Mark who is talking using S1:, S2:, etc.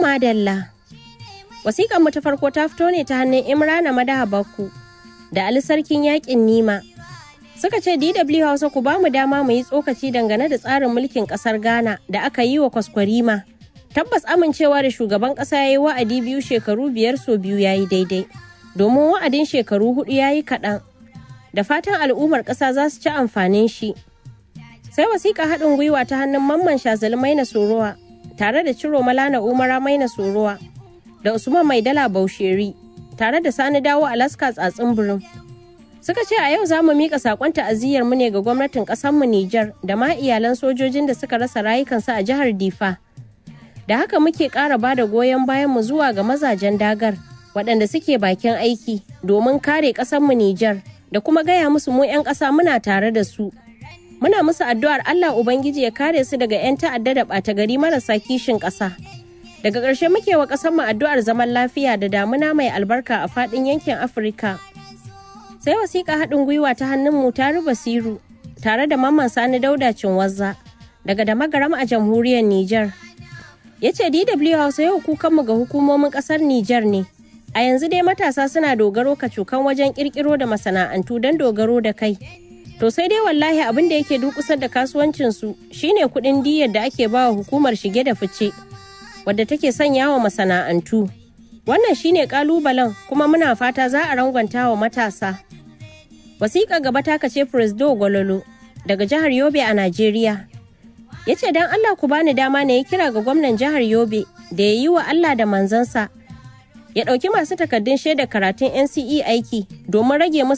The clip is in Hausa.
S1: madalla. Wasiƙar mu ta farko ta fito ne ta hannun Imrana Madaha Bakku da Ali Sarkin Yaƙin Nima. Suka ce DW Hausa ku ba mu dama mu yi tsokaci dangane da tsarin mulkin ƙasar Ghana da aka yi wa kwaskwarima. Tabbas amincewa da shugaban ƙasa ya yi wa'adi biyu shekaru biyar so biyu ya yi daidai. Domin wa'adin shekaru hudu ya yi kaɗan. Da fatan al'ummar ƙasa za su ci amfanin shi. Sai wasiƙa haɗin gwiwa ta hannun Mamman Shazali Maina Sorowa tare da Ciro Malana Umara Maina Sorowa da Usman Maidala Bausheri tare da Sani Dawo Alaska Tsatsin Birin. Suka ce a yau za mu miƙa saƙon ta'aziyyar mu ne ga gwamnatin ƙasarmu Nijar da ma iyalan sojojin da suka rasa rayukansu a jihar Difa. Da haka muke ƙara ba da goyon bayan mu zuwa ga mazajen dagar waɗanda suke bakin aiki domin kare ƙasarmu Nijar da kuma gaya musu mu 'yan ƙasa muna tare da su. Muna musu addu'ar Allah Ubangiji ya kare su daga 'yan ta'adda da ɓata gari marasa kishin ƙasa. Daga ƙarshe muke wa ƙasarmu addu'ar zaman lafiya da damuna mai albarka a faɗin yankin Afirka. Sai wasiƙa haɗin gwiwa ta hannun mu ta Basiru tare da Mamman Sani Dauda Cinwazza daga da magaram a jamhuriyar Nijar. Ya ce DW Hausa yau kukanmu ga hukumomin ƙasar Nijar ne. A yanzu dai matasa suna dogaro kacukan wajen ƙirƙiro da masana'antu don dogaro da kai. To sai dai wallahi abin da yake durƙusar da kasuwancinsu shine kuɗin diyyar da ake bawa hukumar shige da fice. wadda take sanya wa masana'antu. Wannan shine kalubalen kuma muna fata za a rangwanta wa matasa. Wasiƙa gaba ta kace Presdo Gwalolo daga jihar Yobe a Najeriya. Ya ce don Allah ku bani dama na yi kira ga gwamnan jihar Yobe da ya yi wa Allah da manzansa. Ya ɗauki masu takardun shaidar karatun NCE aiki domin rage musu